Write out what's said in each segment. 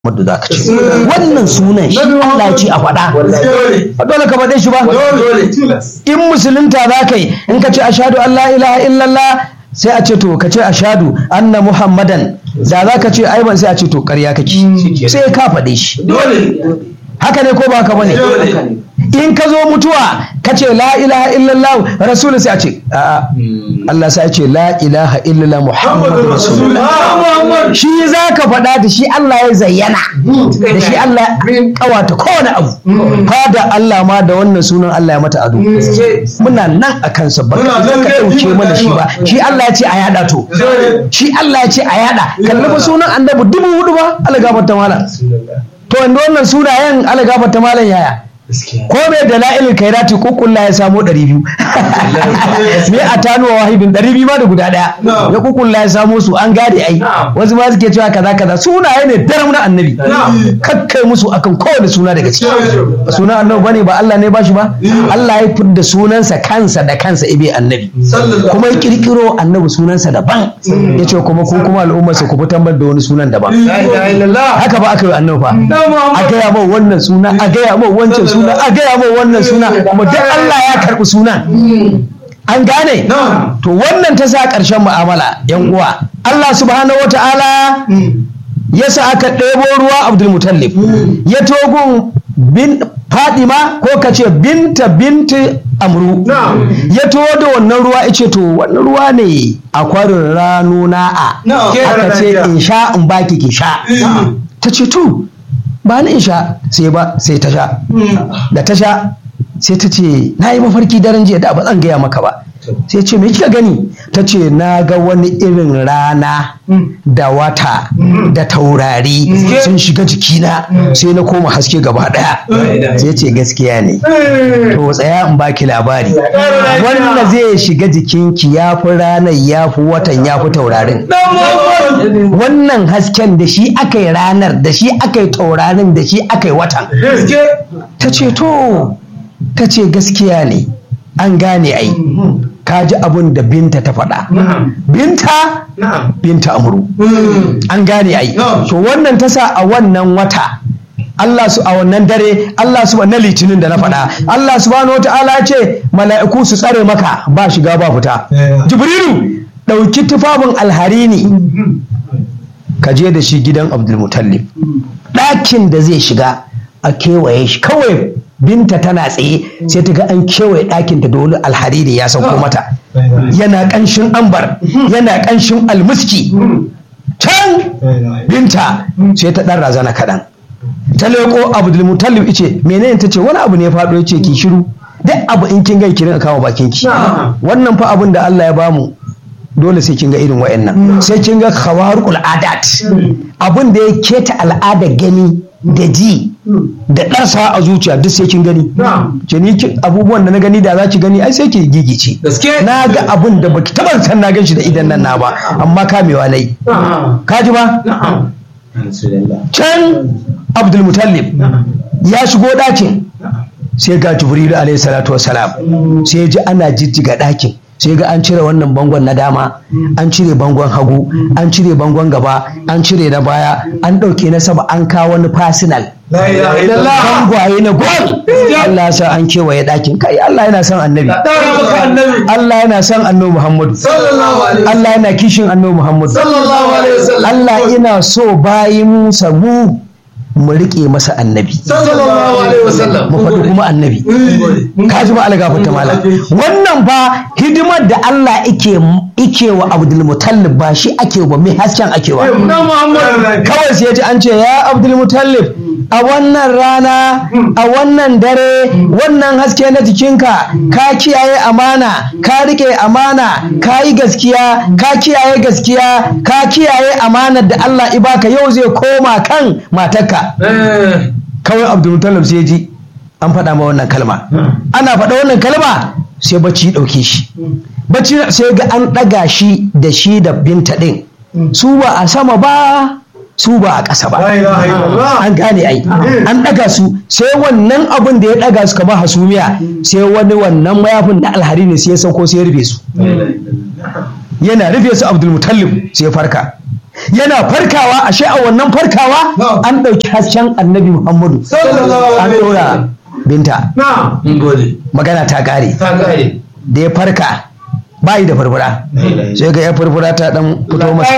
Muhammadu za ka ce wannan sunan shi Allah ya ce a faɗa ba dole ka faɗe shi ba in musulunta za ka yi in ka ce ashadu an la ilaha illallah sai a ce to ka ce ashadu anna muhammadan da za ka ce aiban sai a ce to ƙarya kake sai ka faɗe shi haka ne ko ba haka bane in ka zo mutuwa ka ce la ilaha illallah rasul sai a ce a'a Allah sai ce la ilaha illallah muhammadu rasulullah shi za ka faɗa da shi Allah ya zayyana da shi Allah ya kawata kowane abu fada Allah ma da wannan sunan Allah ya mata ado muna nan a kansa ba ka ɗauke mana shi ba shi Allah ya ce a yada to shi Allah ya ce a yada kalli fa sunan annabi dubu hudu ba Allah gafarta malam to wanda wannan sunayen Allah gafarta malam yaya ko mai da la'ilin kairati kukulla ya samo ɗari biyu me a tano wa wahibin ɗari biyu ma da guda ɗaya ya kukulla ya samo su an gade ai wasu ma suke cewa kaza kaza sunaye ne daram na annabi kakkai musu akan kowane suna daga ciki sunan annabi bane ba Allah ne ba shi ba Allah ya fidda sunansa kansa da kansa ibe annabi kuma ya kirkiro annabi sunansa daban ya ce kuma ku kuma al'ummarsa ku fitar da wani sunan daban haka ba aka yi annabi fa a gaya mau wannan suna a gaya mau wancan suna suna a gaya min wannan suna kuma duk Allah ya karɓi sunan an gane to wannan ta sa ƙarshen mu'amala yan uwa Allah subhanahu wa ta'ala ya sa aka ɗebo ruwa Abdul Mutallib ya togun bin Fadima ko ka ce binta binti Amru ya to da wannan ruwa ya ce to wannan ruwa ne a kwarin rano na'a aka ce in sha in baki ki sha ta ce to ba ni in sha sai ba sai ta sha da ta sha sai ta ce na yi mafarki daren jiya da ba zan gaya maka ba sai ce me kika gani ta ce na ga wani irin rana da wata da taurari sun shiga jikina sai na koma haske gaba daya sai ce gaskiya ne to tsaya in baki labari wanda zai shiga jikinki ya fi ranar ya fi watan ya fi taurarin wannan hasken da shi aka yi ranar da shi aka yi taurarin da shi aka yi watan ta ce to ta ce gaskiya ne an gane ai ka ji abin da binta ta faɗa binta binta amuru an gane ai to wannan ta sa a wannan wata Allah su a wannan dare Allah su na litinin da na faɗa Allah subhanahu wata'ala ya ce mala'iku su tsare maka ba shiga ba fita jibrilu ɗauki tufafin alharini ka je da shi gidan abdulmutallib ɗakin da zai shiga a kewaye shi kawai binta tana tsaye sai ta ga an kewaye ɗakin ta da wani alhariri ya sauko mata yana ƙanshin ambar yana ƙanshin almuski can binta sai ta ɗan razana kaɗan ta leƙo abdulmutallib ice menene ta ce wani abu ne ya faɗo ya ce ki shiru duk abu in kin gai ki rinka kama bakin ki wannan fa abin da Allah ya bamu dole sai kin ga irin wayannan sai kin ga khawarqul adat abin da ya keta al'ada gani da ji da ɗarsa a zuciya duk sai kin gani ce ni abubuwan da na gani da za ki gani ai sai ki gigice na ga abin da baki taɓa san na gan shi da idan nan na ba amma kamewa nayi ka ji ba can abdul mutallib ya shigo ɗakin sai ga jibrilu alaihi salatu wasalam sai ji ana jijjiga ɗakin sai ga an cire wannan bangon na dama an cire bangon hagu an cire bangon gaba an cire na baya an ɗauke na sama an kawo wani fasinal bangwaye na gol Allah ya sa an kewaye ɗakin kai Allah yana son annabi Allah yana son annabi Muhammadu Allah yana kishin annabi Muhammadu Allah ina so bayin samu mu riƙe masa annabi mu faɗi kuma annabi ka ji ba algafa ta malam wannan fa hidimar da Allah ike ike wa Abdul Mutallib ba shi ake wa mai hasken ake wa kawai sai ya ji an ce ya Abdul Mutallib a wannan rana a wannan dare wannan haske na jikinka ka kiyaye amana ka rike amana ka yi gaskiya ka kiyaye gaskiya ka kiyaye amanar da Allah ibaka yau zai koma kan matarka kawai abdulmutallab sai ji an faɗa ma wannan kalma ana faɗa wannan kalma sai bacci ɗauke shi bacci sai ga an ɗaga shi da shi da binta ɗin su ba a sama ba su ba a ƙasa ba an gane ai an ɗaga su sai wannan abin da ya ɗaga su kamar hasumiya sai wani wannan mayafin na alhari ne sai ya sauko sai ya rufe su yana rufe su abdulmutallib sai ya farka yana farkawa ashe a wannan farkawa Na'am. an ɗauki hasken annabi muhammadu Sallallahu an alaihi ɗora binta na mun gode magana ta ƙare ta kare da ya farka bayi da furfura sai ga ya furfura ta dan fito masa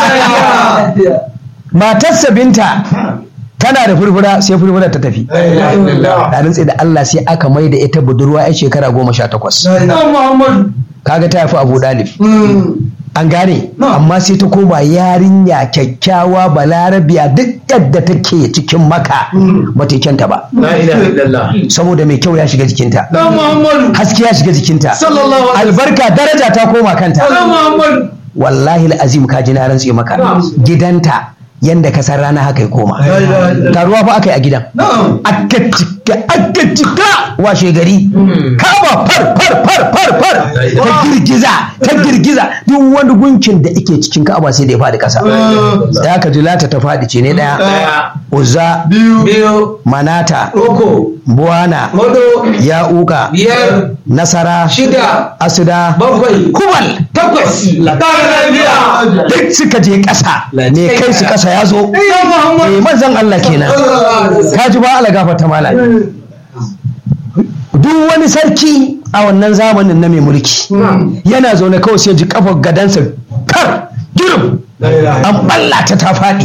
matarsa binta tana da furfura sai furfura ta tafi da rantsi da Allah sai aka mai da ita budurwa ya shekara goma sha takwas Muhammad kaga ta haifi abu dalib an gane Na. amma sai ta koma yarinya kyakkyawa balarabiya duk yadda take cikin maka ba ta yi kyanta ba la ilaha illallah saboda mai kyau ya shiga jikinta dan Muhammad haske ya shiga jikinta sallallahu alaihi albarka daraja ta koma kanta dan Muhammad wallahi azim ka ji na rantse maka Na'am. gidanta yanda ka san rana haka ya koma la ilaha illallah taruwa fa aka yi a gidan na'am aka cika aka cika washe gari kama far far far far far ta girgiza ta girgiza duk wani gunkin da ike cikin ka'aba sai da ya faɗi ƙasa da aka ji lata ta faɗi ce ne ɗaya daya uzza biyu biyu manata uku buwana hudu ya'uka biyar nasara shida asuda bakwai kubal takwas ƙara lafiya duk suka je ƙasa ne kai su ƙasa ya zo dan Muhammad eh manzon Allah kenan ka ji ba ala gafarta malam duk wani sarki a wannan zamanin na mai mulki yana zaune kawai sai ji kafar gadansa kar girum an ballata ta faɗi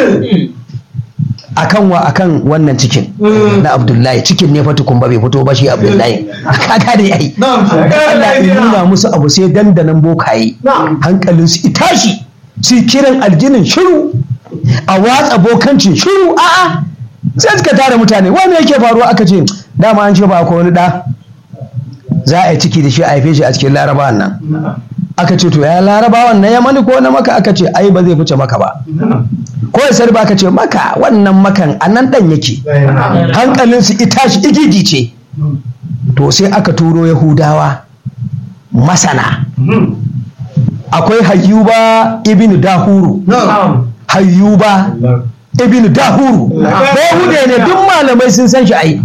akan wa akan wannan cikin na abdullahi cikin ne fa tukun ba bai fito ba shi abdullahi kaga da yayi Allah ya nuna musu abu sai dandanan bokaye hankalin su tashi su kiran aljinin shiru a watsa bokancin shiru a'a sai suka tara mutane wani yake faruwa aka ce dama an ce ba ko wani da za a yi ciki da shi a haife shi a cikin larabawan nan aka ce to ya larabawan na yamani ko na maka aka ce ai ba zai fice maka ba ko ya sarba aka ce maka wannan makan a nan dan yake hankalinsu ita shi igigi ce to sai aka turo yahudawa masana akwai hayyuba ibn dahuru hayyuba ibn dahuru yahude ne duk malamai sun san shi ai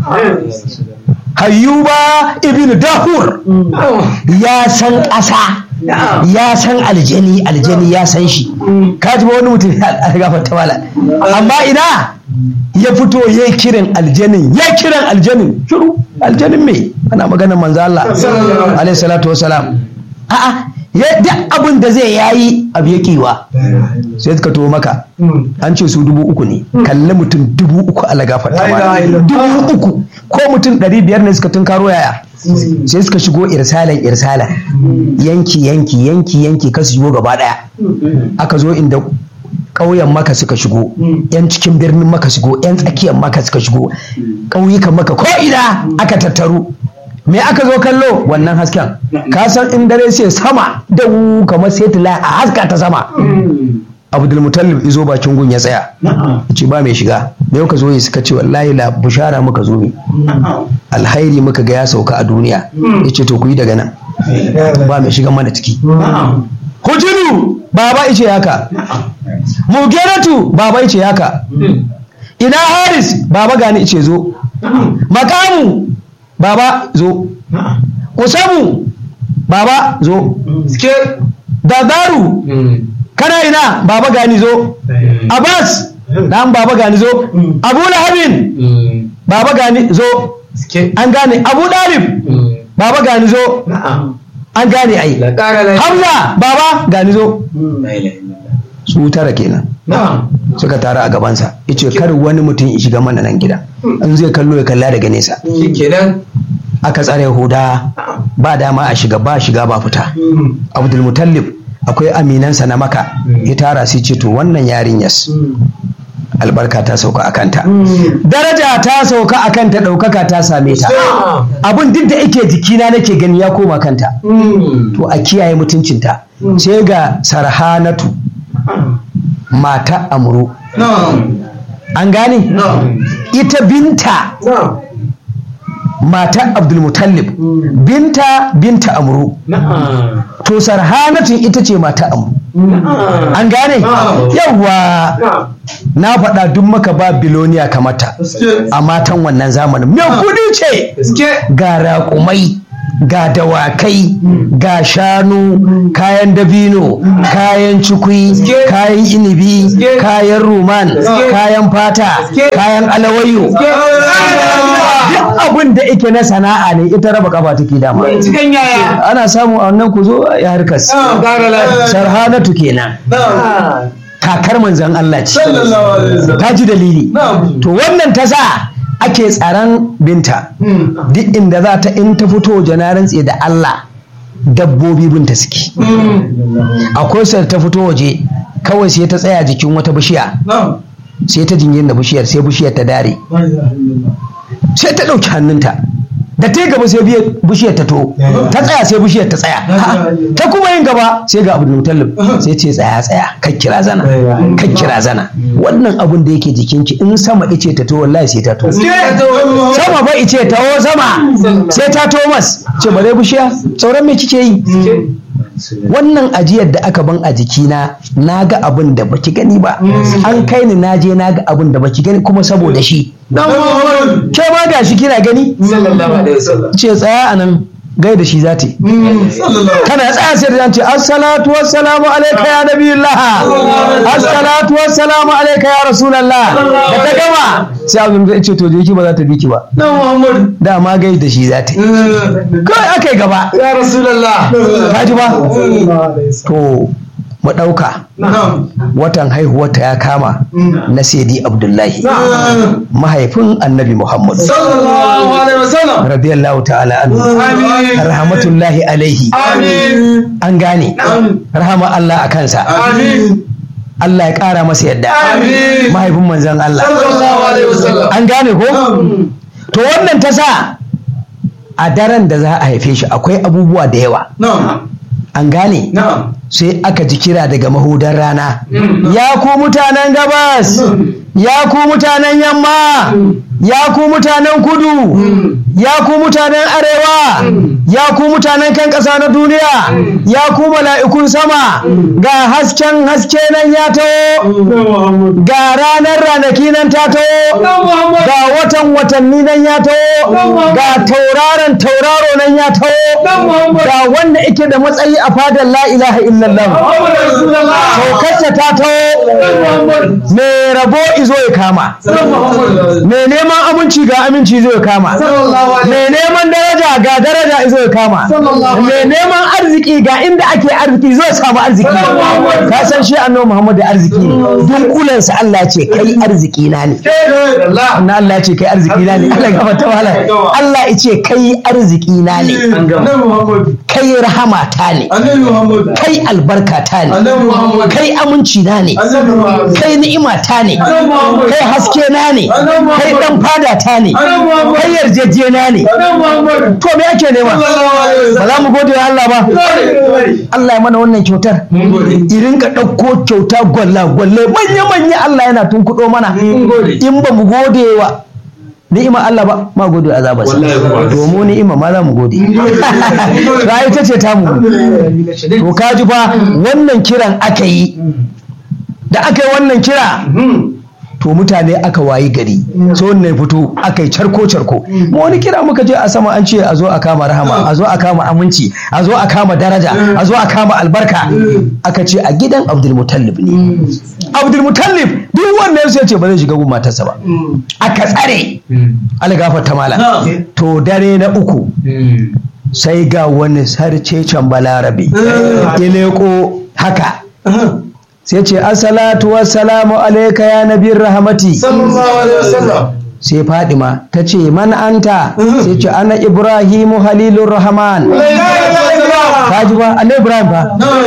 hayyuba ibn dahur ya san ƙasa ya san aljani aljani ya san shi ka ji ba wani mutum ya gafarta wala amma ina ya fito ya yi kiran aljanin ya kiran aljanin shiru aljanin me ana maganar manzo Allah alaihi salatu wasalam a'a ya duk abin da zai yayi abu ya kiwa sai suka to maka an ce su dubu uku ne kalli mutum dubu uku a lagafarta wala dubu uku ko mutum ɗari biyar ne suka tunkaro yaya sai suka shigo irsalan irsalan yanki yanki yanki yanki ka su shigo gaba daya aka zo inda ƙauyen maka suka shigo yan cikin birnin maka shigo yan tsakiyar maka suka shigo ƙauyukan maka ko ina aka tattaru me aka zo kallo wannan hasken ka san in dare sai sama da kamar setila a haska ta sama abdulmutallib izo bakin gun ya tsaya ce ba mai shiga me ka zo yi suka ce wallahi la bushara muka zo ne alhairi muka ga ya sauka a duniya ya ce to ku yi daga nan ba mai shiga mana ciki hujinu baba ice haka mugeratu baba ice haka ina haris baba gani ice zo makamu baba zo usamu baba zo dadaru kana ina baba gani zo abbas dan baba gani zo abu lahabin baba gani zo an gane abu dalib baba gani zo an gane ai hamza baba gani zo su tara kenan suka tara a gabansa yace kar wani mutum ya shiga mana nan gida in zai kallo ya kalla daga nesa aka tsare huda ba dama a shiga ba shiga ba fita abdulmutallib akwai aminansa na maka ya tara sai ce to wannan yarinyas albarka ta sauka a kanta daraja ta sauka a kanta ɗaukaka ta same ta abin duk da yake jikina nake gani ya koma kanta to a kiyaye mutuncinta sai ga sarhanatu mata amuru an gane ita binta mata abdulmutallib binta binta amuru to sarhanatun ita ce mata amuru an gane yawwa na faɗa duk maka ba biloniya kamata a matan wannan zamanin mai kudi ce ga raƙumai ga dawakai ga shanu kayan dabino kayan cikui kayan inibi kayan ruman kayan fata kayan alawayo duk abin da ike na sana'a ne ita raba kafa take dama cikin yaya ana samu a wannan ku zo ya harkas ƙara lafiya sarhanatu kenan kakar manzan Allah ce sallallahu alaihi wasallam ta ji dalili na'am to wannan ta sa ake tsaron binta duk inda za ta in ta fito janarin tsaye da Allah dabbobi binta suke akwai sai ta fito waje kawai sai ta tsaya jikin wata bishiya na'am sai ta jingin da bishiyar sai bishiyar ta dare sai ta ɗauki hannunta da ta yi gaba sai biye- bishiyar ta to ta tsaya sai bishiyar ta tsaya Ha, ta kuma yin gaba sai ga abdul mutallib sai ce tsaya tsaya kan kira zana kan kira zana wannan abun da yake jikinki in sama ice ta to wallahi sai ta to sama ba ice ta wo sama sai ta to mas ce bare bishiya sauran me kike yi wannan ajiyar da aka ban a jikina na ga abin da baki gani ba an kai ni na je na ga abin da baki gani kuma saboda shi dan Muhammad ke ma ga shi kina gani sallallahu alaihi wasallam ce tsaya a nan gai da shi za ta yi sallallahu kana tsaya sai da ce assalatu wassalamu alaika ya nabiyullah assalatu wassalamu alaika ya rasulullah da ta gama sai abin da ce to je ki ba za ta bi ki ba dan Muhammad dama gai da shi za ta yi kawai aka yi gaba ya rasulullah ka ji ba to mu ɗauka na'am watan haihuwarta ya kama na Sayyidi Abdullahi na'am mahaifin Annabi Muhammad sallallahu alaihi wasallam radiyallahu ta'ala anhu amin rahmatullahi alaihi amin an gane rahama Allah a kansa amin Allah ya ƙara masa yadda Amin. mahaifin manzon Allah sallallahu alaihi wasallam an gane ko to wannan ta sa a daren da za a haife shi akwai abubuwa da yawa na'am an gane na'am sai aka ji kira daga mahudan rana ya ku mutanen gabas ya ku mutanen yamma ya ku mutanen kudu ya ku mutanen arewa ya ku mutanen kan ƙasa na duniya ya ku mala'ikun sama ga hasken haske nan ya taho ga ranar ranaki nan ta taho ga watan watanni nan ya taho ga tauraron tauraro nan ya taho ga wanda ike da matsayi a fadar la ilaha illallah saukarta ta taho mai rabo izo ya kama mai neman aminci ga aminci zai kama mai neman daraja ga daraja izo ya kama mai neman arziki ga inda ake arziki zai samu arziki ka san shi annabi Muhammad da arziki ne dunkulensa Allah ce kai arziki na ne na Allah ya ce kai arziki na ne Allah gaba ta wala Allah ya ce kai arziki na ne kai rahama ta ne kai albarka ta ne kai aminci na ne kai ni'ima ta ne kai haske na ne kai dan fada ta ne kai yarjeje na ne to me yake nema ba za mu gode wa Allah ba Allah ya mana wannan kyautar irin ka ɗauko kyauta gwalla gwalle manya manya Allah yana tunkuɗo mana in ba mu gode wa ni'ima Allah ba ma gode wa azabarsa domin ni'ima ma za mu gode ba ita ce ta mu to ka ji fa wannan kiran aka yi da aka yi wannan kira to mutane aka wayi gari so wannan fito aka yi charko charko mu wani kira muka je a sama an ce a zo a kama rahama a zo a kama aminci a zo a kama daraja a zo a kama albarka aka ce a gidan abdulmutallib ne abdulmutallib duk wannan sai ce ba zai shiga gun matarsa ba aka tsare algafar ta mala to dare na uku sai ga wani sarcecen balarabe ileko haka sai ce assalatu wassalamu alaika ya nabiyar rahamati sai fadima ta ce man anta sai ce ana ibrahimu halilur rahman ka ji ba Allah ibrahim ba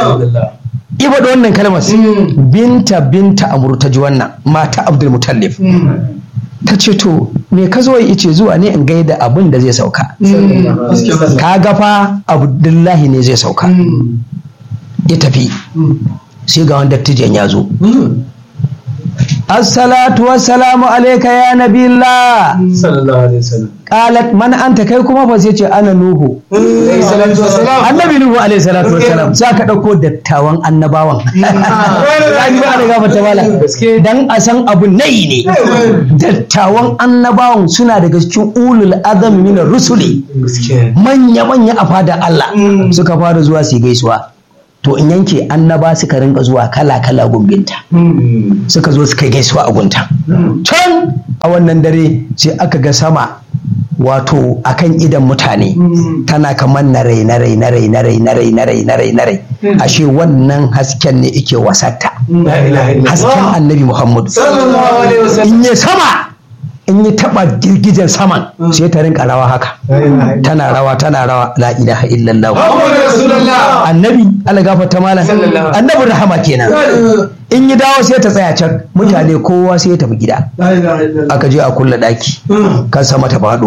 iba da wannan kalmar binta binta amuru ta ji wannan mata abdul mutallif ta ce to me ka zo ice zuwa ne in gaida abin da zai sauka ka gafa abdullahi ne zai sauka ya tafi sai ga wani dattijan ya zo assalatu wassalamu alayka ya nabillah sallallahu alaihi wasallam qalat man anta kai kuma fa sai ce ana nuhu alaihi salatu wassalam annabi nuhu alaihi salatu wassalam sai ka dauko dattawan annabawan zaki ba da gafata mala dan a san abu nayi ne dattawan annabawan suna daga cikin ulul azami min rusuli manya manya a fada Allah suka fara zuwa su yi gaisuwa to in yanke annaba suka rinka zuwa kala kala gumbinta suka zo suka yi gaisuwa a gunta can a wannan dare sai aka ga sama wato akan idan mutane tana kamar na rai na rai na rai na rai na rai na rai na rai na rai ashe wannan hasken ne ike wasatta la ilaha hasken illallah annabi muhammadu sallallahu alaihi wasallam in yi sama in yi taba girgijen saman sai ta rinka rawa haka tana rawa tana rawa la ilaha illallah Muhammadu Rasulullah annabi Allah gafarta malam Sallallahu alaihi annabi rahama kenan in yi dawo sai ta tsaya can mutane kowa sai ya tafi gida la ilaha illallah aka je a kulle daki kan sama ta faɗo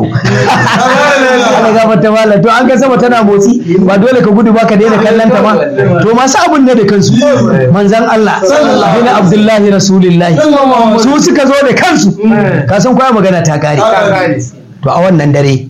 Allah gafarta malam to an ga sama tana motsi ba dole ka gudu ba ka daina kallon ta ba to masu abun ne da kansu manzan Allah bin Abdullahi Rasulillahi su suka zo da kansu ka san kwaya magana ta kare to a wannan dare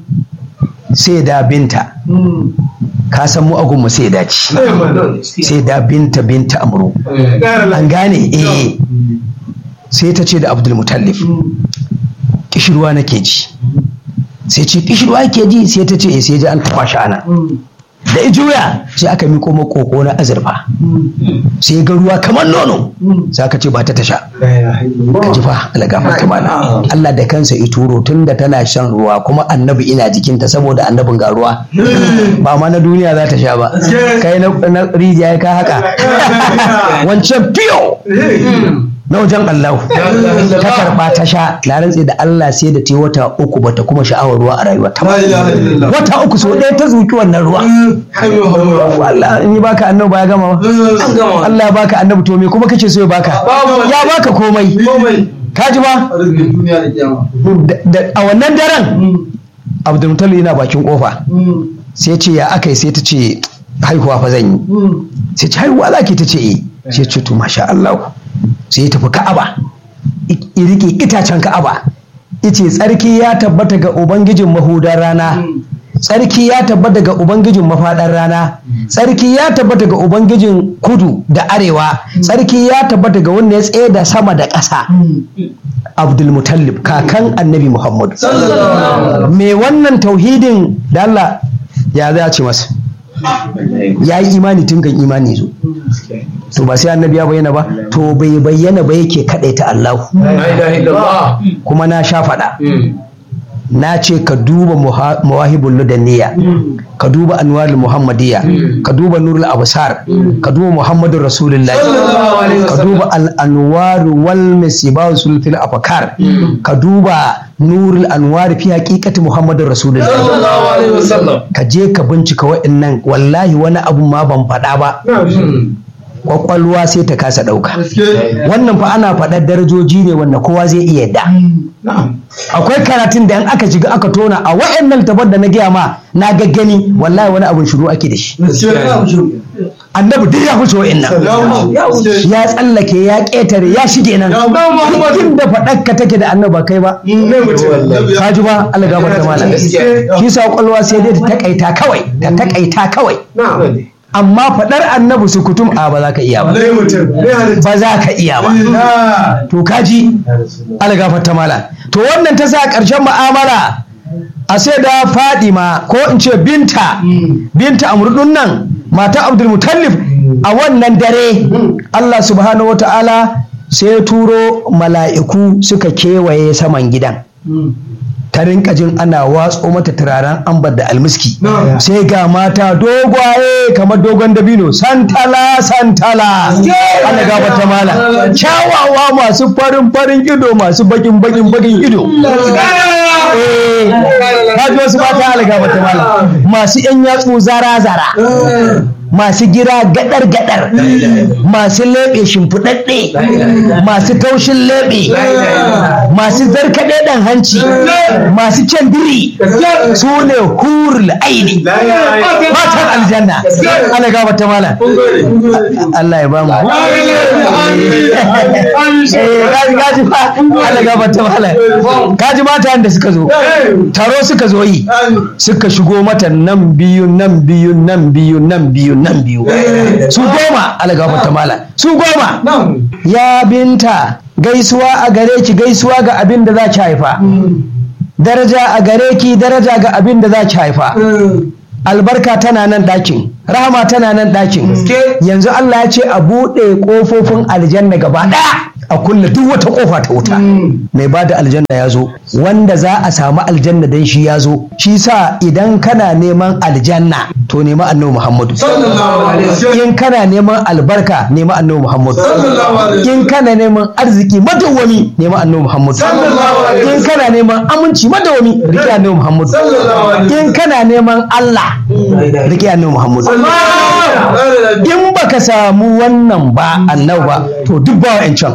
sai da binta ka san mu agun mu sai da ci sai da binta binta amru an gane eh sai ta ce da Abdul Mutallif kishirwa nake ji sai ce kishirwa yake ji sai ta ce eh sai ji an taɓa shi ana da ijuya sai aka miko makoko na azurfa sai ga ruwa kamar nono sai aka ce ba ta ta sha ka ji fa algafar kamala Allah da kansa ya turo tun da tana shan ruwa kuma annabi ina jikinta saboda annabin ga ruwa ba ma na duniya za ta sha ba kai na na rijiya ka haka wancan fiyo na wajen Allah ta karba ta sha na rantse da Allah sai da ta yi wata uku bata kuma sha'awar ruwa a rayuwa ta La ilaha illallah. wata uku so ɗaya ta zuki wannan ruwa Allah in yi baka annabi ba ya gama ba Allah ya baka annabi to me kuma kace so ya baka Babu. ya baka komai ka ji ba Da- da- a wannan daren Abdulmutalib yana bakin kofa sai ce ya aka yi sai ta ce haihuwa fa zan yi sai ce haihuwa za ki ta ce eh sai ce to masha Allah sai ya tafi Ka'aba i i rike itacen Ka'aba ice tsarki ya tabbata ga ubangijin mahudar rana tsarki ya tabbata ga ubangijin mafaɗar rana tsarki ya tabbata ga ubangijin kudu da arewa tsarki ya tabbata ga wanda ya tsaye da sama da ƙasa abdulmutallib kakan annabi muhammadu me wannan tauhidin da Allah ya za a ce masa ya yi imani tun kan imani zo to ba sai annabi ya bayyana ba to bai bayyana ba yake kaɗaita Allah kuma na sha faɗa na ce ka duba muha- mawahibul ludaniya ka duba anwarul muhammadiyya ka duba nurul absar ka duba muhammadur rasulullahi Sallallahu alaihi ka wasallam. duba al anwar wal misbah sulfil afkar ka duba nurul anwar fi haqiqati muhammadur rasulullahi ka je ka bincika wa'annan wallahi wani abu ma ban faɗa ba kwakwalwa sai ta kasa ɗauka wannan fa ana faɗar darajoji ne wanda kowa zai iya yadda akwai karatun da in aka shiga aka tona a wa'annan tabar da na gaya ma na gaggani wallahi wani abun shiru ake da shi annabi duk ya wuce wa'annan ya tsallake ya ƙetare ya shige nan cikin da faɗar ka take da annabi ba kai ba ka ji ba Allah gabar ta malam shi sa kwakwalwa sai dai ta takaita kawai ta takaita kawai amma faɗar annabi su kutum a ba za ka iya ba ba za ka iya ba to kaji algafar ta mala to wannan ta sa ƙarshen mu'amala a sai da fadima ko in ce binta binta amurdun nan mata abdul mutallif a wannan dare allah subhanahu wata'ala sai ya turo mala'iku suka kewaye saman gidan ta rinka jin ana watso mata turaren ambar da almiski sai ga mata dogwaye kamar dogon dabino santala santala ana gaba ta mala kyawawa masu farin farin ido masu bakin bakin bakin ido Eh, ka ji wasu mata ala gaba ta mala masu yan yatsu zara zara masu gira gadar gadar masu leɓe shimfiɗaɗɗe masu taushin leɓe masu zarkaɗe ɗan hanci masu kyan biri su ne hurul aini matan aljanna Allah gaba ta mala Allah ya bamu Eh, kaji kaji fa Allah gaba ta mala kaji mata da suka zo taro suka zo yi suka shigo mata nan biyu nan biyu nan biyu nan biyu nan biyu su goma Allah gaba ta mala su goma ya binta gaisuwa a gare ki gaisuwa ga abin da za ki haifa daraja a gare ki daraja ga abin da za ki haifa albarka tana nan ɗakin rahama tana nan ɗakin yanzu Allah ya ce a buɗe ƙofofin aljanna gaba ɗaya a kulle duk wata ƙofa ta wuta mai ba da aljanna ya zo wanda za a samu aljanna dan shi ya zo shi sa idan kana neman aljanna to nema annabi Muhammadu in kana neman albarka nema annabi Muhammadu in kana neman arziki madawwami nema annabi Muhammadu in kana neman aminci madawwami rike annabi Muhammadu in kana neman Allah rike annabi Muhammadu in baka samu wannan ba annabi ba to duk ba wa'ancan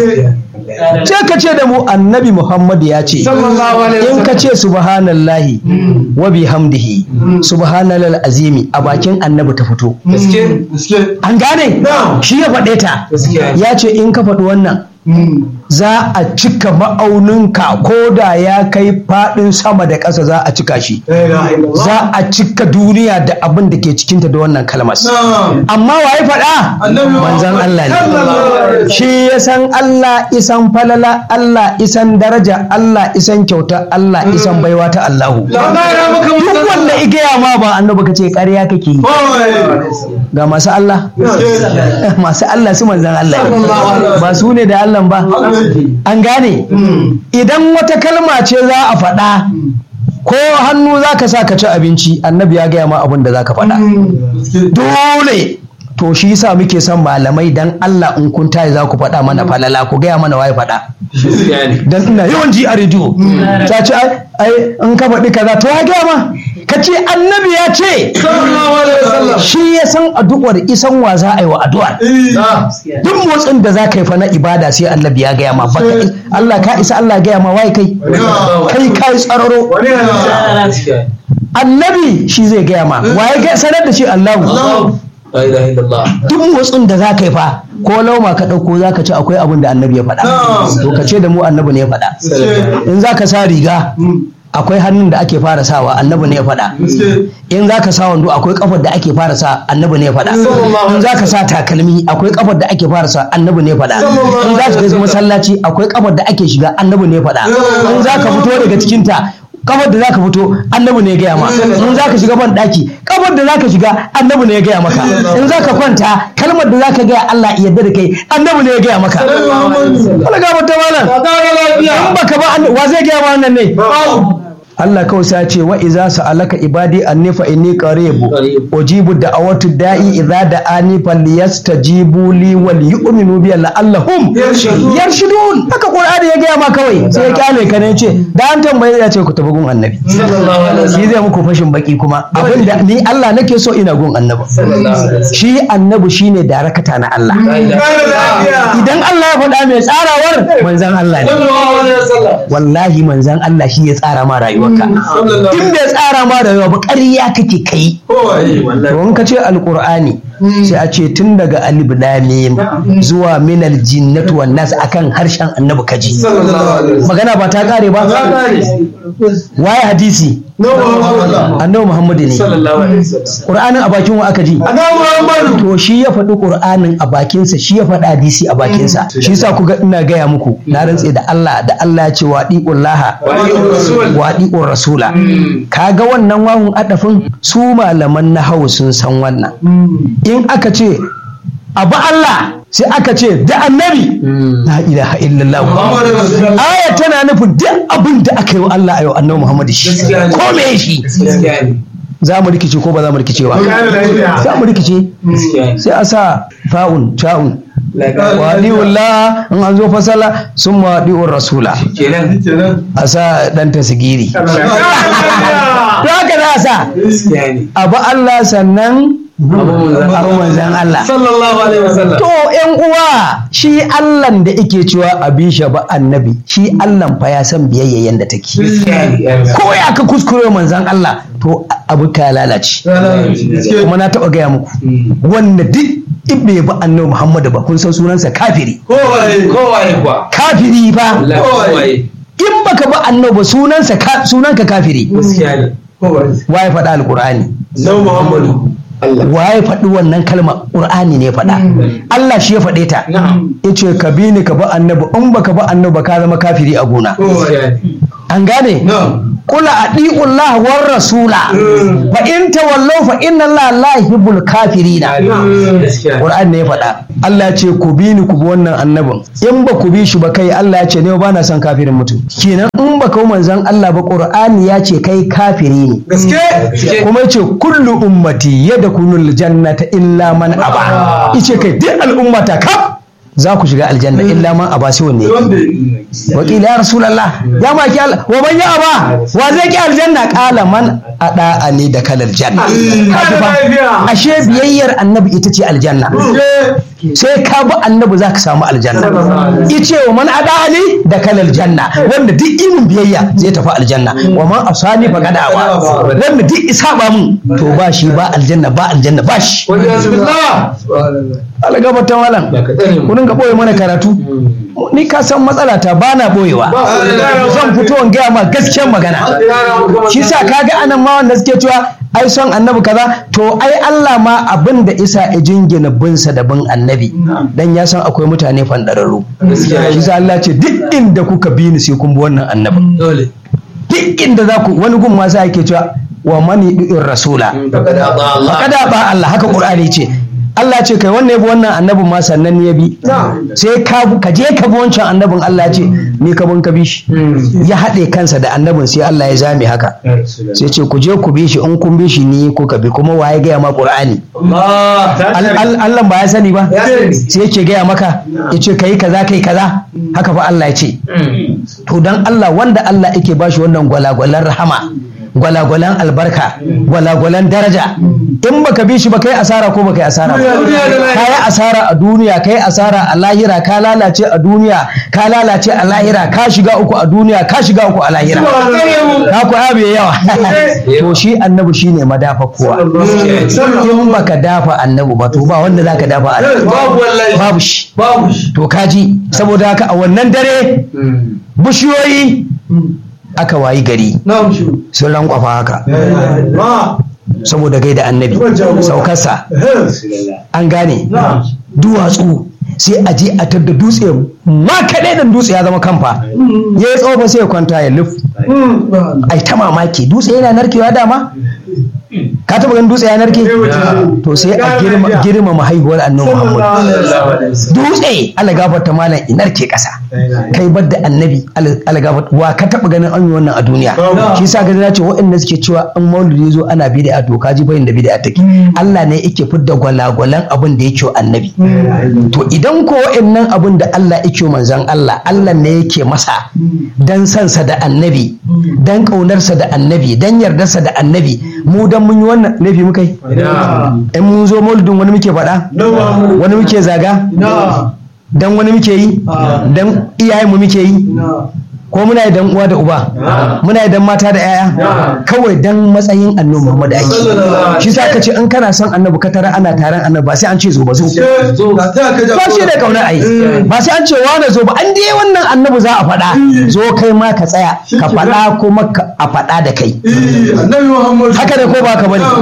ce ka ce da mu annabi Muhammad ya ce in ka ce subhanallahi wa bihamdihi subhanalal azimi a bakin annabi ta fito an gane shi ya faɗe ta ya ce in ka faɗi wannan za a cika ma'auninka ko da ya kai faɗin sama da ƙasa za a cika shi za a cika duniya da abin da ke cikinta da wannan kalmas amma waye faɗa manzan Allah ne shi ya san Allah isan falala Allah isan daraja Allah isan kyauta Allah isan baiwa ta Allahu duk wanda igaya ma ba annabi ka ce ƙarya kake yi ga masu Allah masu Allah su manzan Allah ne ba su ne da Allah ba an gane idan wata kalma ce za a faɗa ko hannu za ka sa ka ci abinci annabi ya gaya ma abin da za ka faɗa dole to shi yasa muke son malamai dan Allah in kun tayi za ku faɗa mana falala ku gaya mana waye faɗa dan ina yawan ji a rediyo ta ce ai in ka faɗi kaza to ya gaya ma ka ce annabi ya ce shi ya san addu'ar isan wa za a yi wa addu'ar duk motsin da za ka yi fa na ibada sai annabi ya gaya ma baka Allah ka isa Allah gaya ma waye kai kai kai tsararo annabi shi zai gaya ma waye sanar da shi Allahu duk motsin da za ka yi fa ko lauma ka ɗauko za ka ci akwai abin da annabi ya faɗa to ka ce da mu annabi ne ya faɗa in za ka sa riga akwai hannun da ake fara sawa annabi ne ya faɗa in za ka sa wando akwai kafar da ake fara sa annabi ne ya faɗa in za ka sa takalmi akwai kafar da ake fara sa annabi ne ya faɗa in za ka shiga masallaci akwai kafar da ake shiga annabi ne ya faɗa in za ka fito daga cikinta kafar da zaka fito annabi ne ya gaya ma in zaka shiga ban daki kafar da zaka shiga annabi ne ya gaya maka in zaka kwanta kalmar da zaka gaya Allah ya yarda da kai annabi ne ya gaya maka Allah ga mata malam in baka ba wa zai gaya ma wannan ne Allah kawai sai ya ce wa iza sa'alaka ibadi anni fa inni qaribu ujibu da'awatu da'i idza da'ani falyastajibu li wal yu'minu bi la'allahum yarshudun haka qur'ani ya gaya ma kawai sai ya kyale ka ne ce da an tambaye ya ce ku tafi gun annabi shi zai muku fashin baki kuma abinda ni Allah nake so ina gun annabi shi annabi shine darakata na Allah idan Allah ya faɗa mai tsarawar manzan Allah ne wallahi manzan Allah shi ya tsara ma rayuwarka in bai tsara ma rayuwa ba ƙarya kake kai to ka ce alqur'ani sai a ce tun daga alif lam zuwa minal jinnati wan nas akan harshen annabi kaji magana ba ta kare ba waye hadisi annabi muhammadu ne qur'anin a bakin wa aka ji to shi ya faɗi qur'anin a bakinsa shi ya faɗi hadisi a bakinsa shi yasa ku ga ina gaya muku na rantse da Allah da Allah ya ce wa laha wa diqur rasula kaga wannan wawun adafin su malaman nahawu sun san wannan in aka ce abu Allah sai aka ce da annabi la ilaha illallah aya tana nufin duk abin da aka yi wa Allah a yau annabi Muhammad shi ko me shi za mu rikice ko ba za mu rikice ba za mu rikice sai a sa fa'un ta'un wadi'ullah in an zo fasala sun wadi'ur rasula a sa dan tasgiri to haka za a sa abu Allah sannan abin manzan Allah sallallahu alaihi wasallam to yan uwa shi Allah da yake cewa abin shi ba annabi shi Allah fa ya san biyayya yanda take ko ya ka kuskure manzan Allah to abu ka lalace kuma na taɓa gaya muku wanda duk ibbe ba annabi Muhammadu ba kun san sunansa kafiri kowaye kowaye kuwa kafiri fa kowaye in baka ba annabi ba sunansa ka- sunanka kafiri gaskiya ne kowaye waye faɗa alqur'ani Nau Muhammadu waye faɗi wannan kalma qur'ani ne faɗa Allah shi ya faɗe ta na'am yace ka bi ni ka ba annabi in baka ba annabi ba ka zama kafiri a gona kowaye an gane na'am kula adi'ullah war rasula fa in tawallaw fa inna Allah la yuhibbul kafirina gaskiya Qur'an ne ya faɗa Allah ya ce ku bi ni ku bi wannan annabin in ba ku bi shi ba kai Allah ya ce ne ba na son kafirin mutum kenan in ba ka manzon Allah ba Qur'ani ya ce kai kafiri ne gaske kuma yace kullu ummati yadkhulul jannata illa man aba yace kai duk al'ummata kaf za ku shiga aljanna illa man aba sai wanne wakila ya rasulallah ya maki Allah wa man ya aba wa zai ki aljanna kala man ada ani da kalal janna Kaji fa, ashe biyayyar annabi ita ce aljanna sai ka bi annabi za ka samu aljanna ice wa man ada ali da kalal janna wanda duk imin biyayya zai tafi aljanna wa man asani fa kada ba wanda duk isa ba mun to ba shi ba aljanna ba aljanna ba shi wajen bismillah Allah gaba ta malam ba ka tsare mu ku dinga boye mana karatu ni ka san matsala ta bana boyewa zan fito in gaya ma gaskiyar magana shi sa kaga anan ma wanda suke cewa ai son annabi kaza to ai Allah ma abin da isa ya jingina binsa da bin annabi dan ya san akwai mutane fandararru shi sa Allah ce duk inda kuka bi ni sai kun bi wannan annabin dole duk inda za ku wani gun ma sa yake cewa wa mani du'ir rasula faqad ata Allah kada ba Allah haka Qur'ani ce Allah ce kai wannan yabi wannan annabin ma sannan ne ya bi sai ka bu- ka je ka bi wancan annabin Allah ya ce ni ka bin ka bi shi ya haɗe kansa da annabin sai Allah ya zame haka sai ce ku je ku bi shi in kun bi shi ni ko ka bi kuma waye gaya ma Qur'ani Allah Al- al- Allah ba ya sani ba Ya sani. sai yake gaya maka ya ce kai kaza kai kaza haka fa Allah ya ce to dan Allah wanda Allah yake bashi wannan gwalagwalan rahama gwalagwalan albarka gwalagwalan daraja in baka bi shi ba kai asara ko baka yi asara ba Duniya da lahira. ka yi asara a duniya ka yi asara a lahira ka lalace a duniya ka lalace a lahira ka shiga uku a duniya ka shiga uku a lahira ka ku abe yawa to shi annabi shine madafa kowa in baka dafa annabi ba to ba wanda zaka dafa annabi babu wallahi babu shi babu shi to kaji saboda haka a wannan dare bishiyoyi aka wayi gari na'am shi sun rankwafa haka ma saboda gaida annabi saukarsa an gane na'am duwatsu sai a je a tadda dutse ma kaɗai da dutse ya zama kamfa ya yi tsofa sai ya kwanta ya luf ai ta mamaki dutse yana narkewa dama ka taɓa ganin dutse ya narke to sai a girma- girmama haihuwar annabi muhammad dutse Allah gafarta malam inar ke ƙasa kai bar da annabi Allah gafarta wa ka taɓa ganin an yi wannan a duniya shi sa gani na ce waɗanda suke cewa an maulidi zo ana bid'a to ka ji bayin da bid'a take Allah ne yake fidda gwalagwalan abin da yake wa annabi to idan ko waɗannan abin da Allah yake wa manzon Allah Allah ne yake masa dan sansa da annabi dan ƙaunarsa da annabi dan yardarsa da annabi mu dan mun yi wannan laifi muka yi in mun zo maulidin wani muke faɗa wani muke zaga dan wani muke yi dan iyayenmu muke yi ko muna yi dan uwa da uba muna yi dan mata da yaya kawai dan matsayin annabi Muhammad ake shi sa ka ce in kana son annabi ka tara ana taron annabi ba sai an ce zo ba zo ba shi da kauna ai ba sai an ce wane zo ba an dai wannan annabi za a faɗa zo kai ma ka tsaya ka faɗa kuma ka- a faɗa da kai haka da ko ba ka bane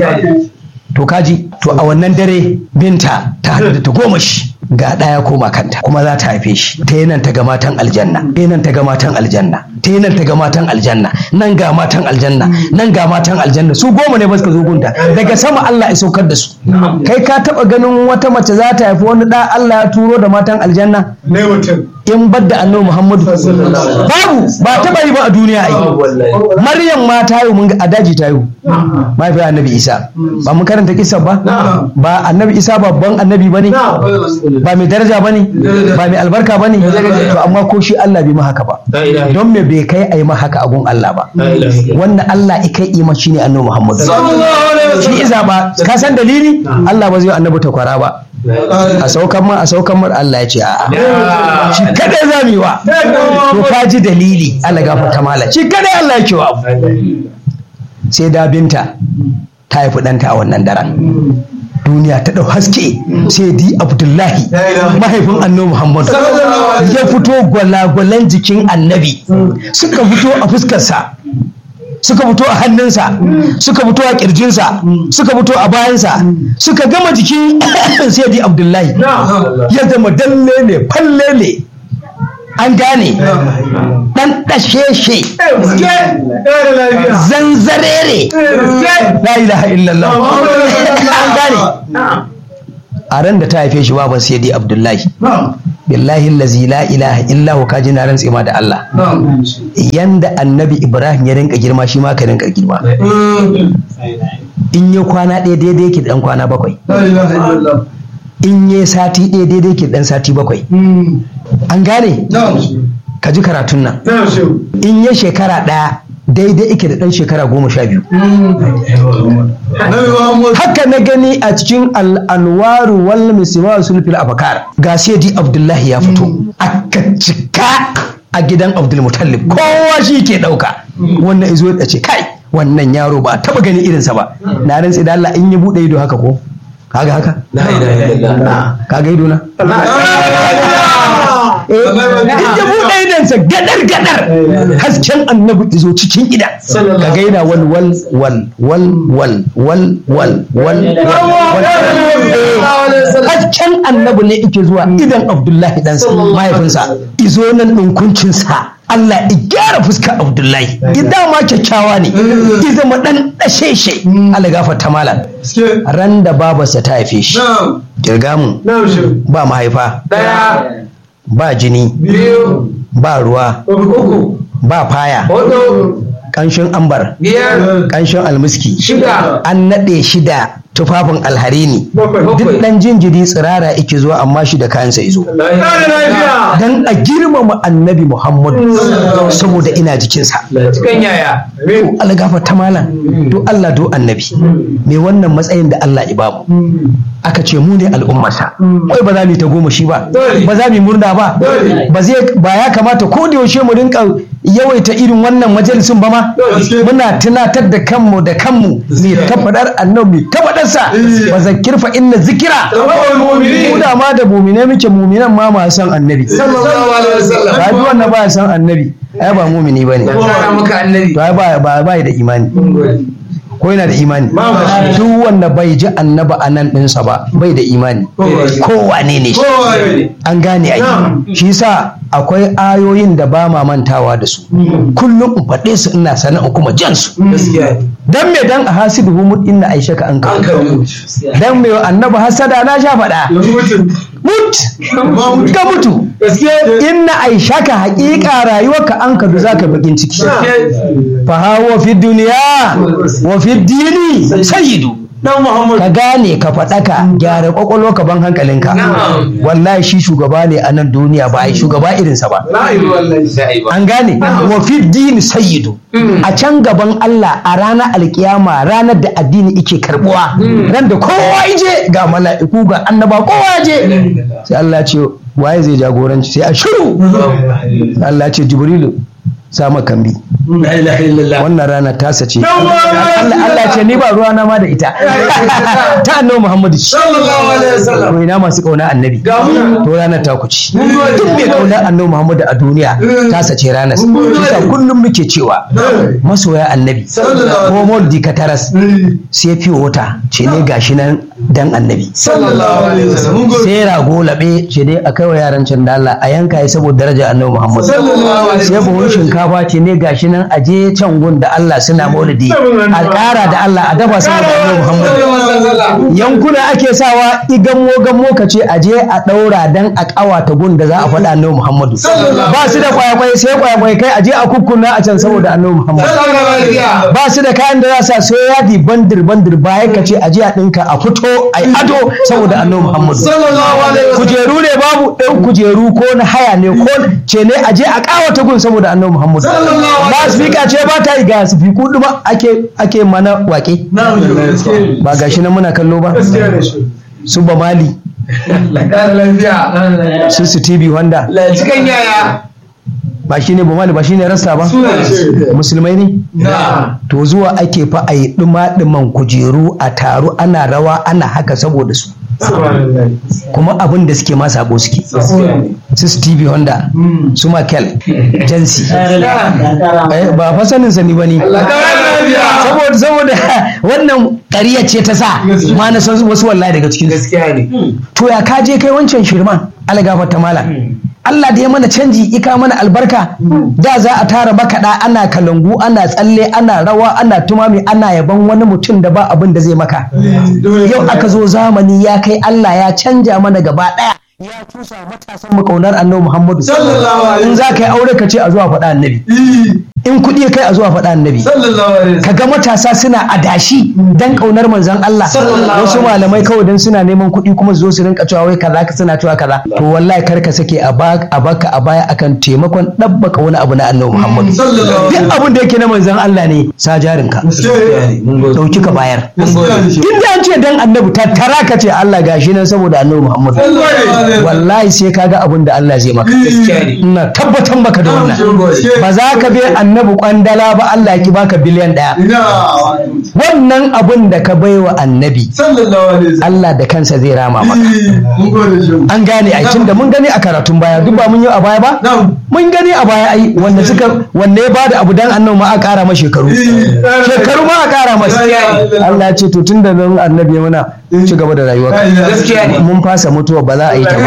to kaji to a wannan dare binta ta haɗu da ta goma shi ga ɗaya koma kanta kuma za ta haife shi ta yi nan ta ga matan aljanna ta yi nan ta ga matan aljanna ta yi nan ta ga matan aljanna nan ga matan aljanna nan ga matan aljanna su goma ne ba suka zo gunta daga sama Allah ya saukar da su kai ka taɓa ganin wata mace za ta haifi wani ɗa Allah ya turo da matan aljanna in badda annabi muhammadu babu ba taba yi ba a duniya ai maryam ma ta yi mun ga a daji ta yi mahaifiyar annabi isa ba mun karanta kisa ba ba annabi isa babban annabi ba ne ba mai daraja ba ne ba mai albarka ba ne to amma ko shi allah bai ma haka ba don me bai kai a yi ma haka a gun allah ba wanda allah ikai ima shine annabi muhammadu shi iza ba ka san dalili allah ba zai yi annabi takwara ba a saukan ma a saukan mar Allah ya ce a'a shi kadai za mu yi wa to ka ji dalili Allah gafarta mala shi kadai Allah ya ce wa abu sai da binta ta haifi ɗanta a wannan daren duniya ta ɗau haske sai di abdullahi mahaifin annabi muhammadu ya fito gwalagwalan jikin annabi suka fito a fuskarsa suka fito a hannunsa suka fito a kirjinsa suka fito a bayansa suka gama jikin sayyidi abdullahi ya zama dalle ne falle ne an gane dan dasheshe zanzarere la ilaha illallah an gane a ran da ta haife shi baban sayyidi abdullahi billahi allazi la ilaha illa huwa kaji na rantse ma da Allah yanda annabi Ibrahim ya rinka girma shi ma ka rinka girma in ya kwana ɗaya daidai yake dan kwana bakwai in ya sati ɗaya daidai yake dan sati bakwai an gane ka ji karatun nan in ya shekara ɗaya daidai yake da ɗan shekara goma sha biyu haka na gani a cikin al'anwaru wal misima sulfil abakar ga di abdullahi ya fito aka cika a gidan abdulmutallib kowa shi ke ɗauka wannan izo ya ce kai wannan yaro ba taba gani irinsa ba na rantsi da Allah in ya buɗe ido haka ko kaga haka kaga ido na in ya buɗe idonsa gadar gadar hasken annabi izo cikin ida ka gaina wal wal wal wal wal wal wal wal hasken annabi ne ike zuwa idan abdullahi dan mahaifinsa izo nan ɗinkuncinsa Allah ya gyara fuska Abdullahi idan ma kyakkyawa ne ya zama dan dasheshe Allah gafarta malam ran da babarsa ta haife shi kirga mu ba mahaifa ba jini ba ruwa ba faya ƙanshin ambar ƙanshin almiski an naɗe shida tufafin alharini duk ɗan jinjiri tsirara ike zuwa amma shi da kayansa izo dan a girmama annabi muhammadu saboda ina jikinsa to Allah ta malam to Allah do annabi me wannan matsayin da Allah ya bamu aka ce mu ne al'ummarsa wai ba za mu ta goma shi ba ba za mu murna ba ba zai ba ya kamata ko da yaushe mu rinka yawaita irin wannan majalisun ba ma muna tunatar da kanmu da kanmu mai tabbatar annabi mai tabbatar sa ba zakir fa inna zikira mu da ma da mu'mine muke mu'minan ma ma san annabi ba duk wanda ba san annabi ai ba mu'mini bane to ai ba ba da imani ko yana da imani duk wanda bai ji annaba a nan ɗinsa ba bai da imani ko wane ne shi an gane ai shi yasa akwai ayoyin da ba ma mantawa da su kullum in faɗe su ina sana'a kuma jan su dan me dan a hasibu mut inna aisha ka an ka dan me annaba hasada na sha faɗa mut ka mutu inna aisha ka haƙiƙa rayuwarka an ka za ka bakin ciki fa hawa fi duniya wa fi dini sayyidu ka gane ka faɗaka gyara kwakwalwa ka ban hankalinka wallahi shi shugaba ne a nan duniya ba yi shugaba irinsa ba an gane wa fi dini sayyidu a can gaban Allah a ranar alkiyama ranar da addini ike karbuwa ran da kowa ije ga mala'iku ga annaba kowa je sai Allah ce waye zai jagoranci sai a shiru Allah ce jibrilu sama kambi wannan rana tasa ce Allah ce ni ba ruwa na ma da ita ta annabi Muhammadu to ina masu kauna annabi to ranar ta kuci duk mai kauna annabi Muhammadu a duniya tasa ce ranar kisa kullum muke cewa masoya annabi ko moldi ka taras sai fiye wata ce ne gashi nan dan annabi sai rago labe ce dai a kai wa yaran can da Allah a yanka ya saboda daraja annabi Muhammadu sai buhun shinkafa ce ne gashi nan a je can gun da Allah suna maulidi a ƙara da Allah a dafa saboda annabi Muhammad yankuna ake sawa igammo gammo ka ce a je a ɗaura dan a ƙawata gun da za a faɗa annabi Muhammadu ba su da kwayakwai sai kwayakwai kai a je a kukkuna a can saboda annabi Muhammad ba su da kayan da za su sai yadi bandir bandir baya ka ce a je a ɗinka a fito a yi ado saboda annabi Muhammadu kujeru ne babu ɗan kujeru ko na haya ne ko ce ne a je a ƙawata gun saboda annabi Muhammadu ba spika ce ba ta yi ga spiku ɗuma ake ake mana wake ba gashi nan muna kallo ba su ba mali su su tv wanda cikin yaya ba shi ne ba mali ba shi ne rasta ba musulmai ne na to zuwa ake fa a yi ɗuma-ɗuman kujeru a taru ana rawa ana haka saboda su kuma abin da suke ma sabo suke su stevie honda su michael jansi Eh, ba fa sanin sani ba ne saboda saboda wannan ƙariya ce ta sa ma na san wasu wallahi daga cikin su gaskiya ne to ya ka je kai wancan shirman algafar ta mala Allah da ya mana canji ika mana albarka da za a tara makaɗa ana kalangu ana tsalle ana rawa ana tumami ana yaban wani mutum da ba abin da zai maka yau aka zo zamani ya kai Allah ya canja mana gaba ɗaya ya tusa matasan mu kaunar annabi Muhammadu Sallallahu alaihi in za ka yi aure ka ce a zuwa faɗa annabi in kuɗi kai a zuwa faɗa annabi sallallahu alaihi wasallam kaga matasa suna adashi dan kaunar manzon Allah Sallallahu wasu alaihi malamai kawai dan suna neman kuɗi kuma su zo su rinka cewa wai kaza ka suna cewa kaza to wallahi kar ka sake a ba- a baka a baya akan taimakon dabbaka wani abu na Annabi Muhammad sallallahu alaihi duk abin da yake na manzon Allah ne sa jarinka wasallam dauki ka bayar gaskiya ne inda an ce dan annabi tattara ka ce Allah gashi nan saboda Annabi Muhammad wallahi sai kaga abin da Allah zai maka gaskiya ne ina tabbatar maka da wannan ba za ka bi annabi kwandala ba Allah ya ki baka biliyan ɗaya ina wannan abin da ka baiwa annabi sallallahu alaihi wasallam Allah da kansa zai rama maka mun gode shi an gane ai tunda mun gani a karatun baya duk ba mun yi a baya ba na'am mun gani a baya ai wanda suka wanda ya bada abu dan annabi ma a kara masa shekaru shekaru ma a kara masa Allah ya ce to tunda nan annabi ya mana ci gaba da rayuwa gaskiya ne mun fasa mutuwa ba za a yi ta ba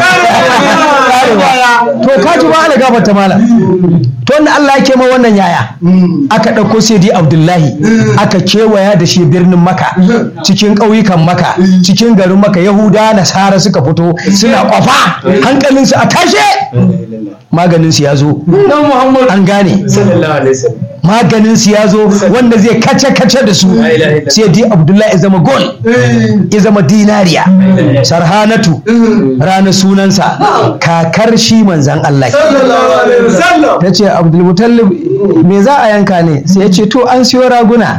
Karewa. to ka ji ba ala gafarta mala to wannan Allah yake ma wannan yaya aka ɗauko Sayyidi Abdullahi aka kewaya da shi birnin Maka cikin ƙauyukan Maka cikin garin Maka Yahuda Nasara suka fito suna kwafa hankalinsu a tashe maganinsu ya zo na Muhammad an gane sallallahu alaihi wasallam maganinsu ya zo wanda zai kace-kace da su Sayyidi Abdullahi ya zama gol ya zama dinariya sarhanatu ranar sunansa kakar shi manzan Allah sallallahu alaihi wasallam ta ce abdulmutallib me za a yanka ne sai ya ce to an siyo raguna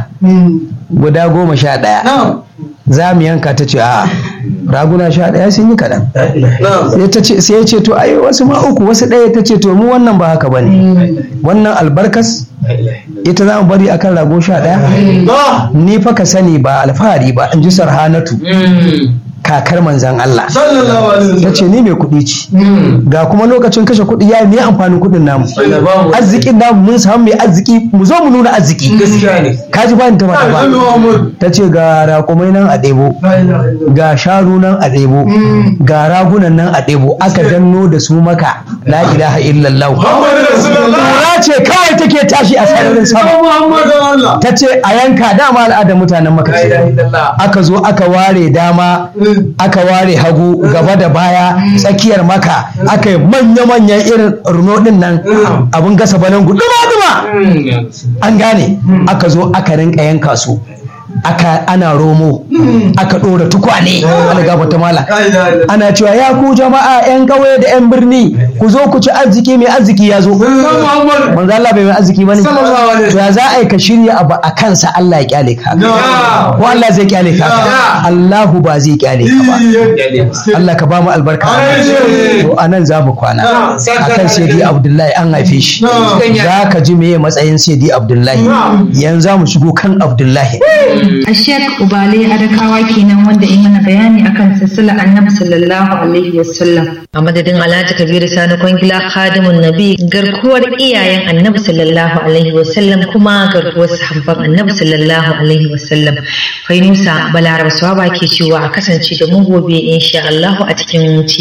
guda goma sha ɗaya na'am za mu yanka ta ce a raguna sha ɗaya sun yi kaɗan na'am sai ta ce- sai ya ce to ai wasu ma uku wasu ɗaya ta ce to mu wannan ba haka ba ne wannan albarkas ita za mu bari akan rago sha ɗaya ba ni fa ka sani ba alfahari ba in ji sarhanatu kakar manzan Allah sallallahu alaihi ta wasallam ce ni mai kuɗi ce ga kuma lokacin kashe kuɗi ya yi me amfanin kuɗin namu arzikin namu mun samu mai arziki mu zo mu nuna arziki gaskiya ne kaji ba ni ta faɗa ba Muhammad ta ce ga raƙumai nan a ɗebo la ilaha illallah ga sharu nan a ɗebo ga ragunan nan a ɗebo aka danno da su maka la ilaha illallah Muhammad rasulullah Kura ce kawai take tashi a sararin sama Muhammad Allah ta ce a yanka dama al'adar mutanen maka la ilaha ce illallah aka zo aka ware dama aka ware hagu gaba da baya tsakiyar maka aka yi manya-manyan irin runo din nan abin gasa balangu duma-duma an gane aka zo aka rinka yanka su aka ana romo aka ɗora tukwane algaba ta mala la ilaha illallah ana cewa ya ku jama'a 'yan ƙauye da 'yan birni ku zo ku ci arziki mai arziki ya zo Muhammad manzo Allah bai mai arziki bane sallallahu alaihi to ya za a yi ka shirya abu a kansa Allah ya kyale ka Ya. ko Allah zai kyale ka Ya. Allahu ba zai kyale ka ba Allah ka ba mu albarka Amin. to anan za mu kwana Na. akan Sayyidi Abdullahi an haife shi Na. za ka ji meye matsayin Sayyidi Abdullahi Na. yanzu za mu shigo kan Abdullahi A Sheikh Ubale Adakawa kenan wanda ya mana bayani akan silsila Annabi sallallahu alaihi wasallam. a madadin alhaji kabiru sani kwangila khadimun nabi garkuwar iyayen annabi sallallahu alaihi wasallam kuma garkuwar sahabban annabi sallallahu alaihi wasallam fainusa balaraba swaba ke cewa a kasance da mu gobe insha Allah a cikin